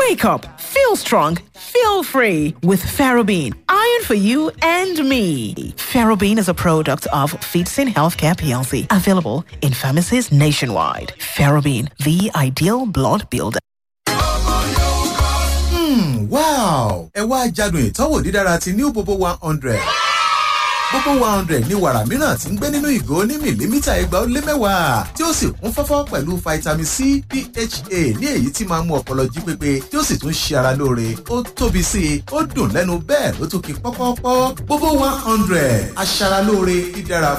Wake up, feel strong, feel free with Ferrobene. Iron for you and me. Ferrobene is a product of Feedsin Healthcare PLC, available in pharmacies nationwide. Ferrobene, the ideal blood builder. wow ẹ wá jádùn ìtọ́wò dídára ti new bobo one hundred gbogbo one hundred ní wàrà mìíràn tí ń gbé nínú ìgò ní mìlímítà ẹgbàá ó lé mẹ́wàá tí ó sì kún fọ́fọ́ pẹ̀lú vitamin c pha ní èyí tí máa ń mú ọpọlọ jí pépé tí ó sì tún ṣe ara lóore ó tóbi sí i ó dùn lẹ́nu bẹ́ẹ̀ ló tún kí pọ́pọ́pọ́ gbogbo one hundred aṣara lóore dídára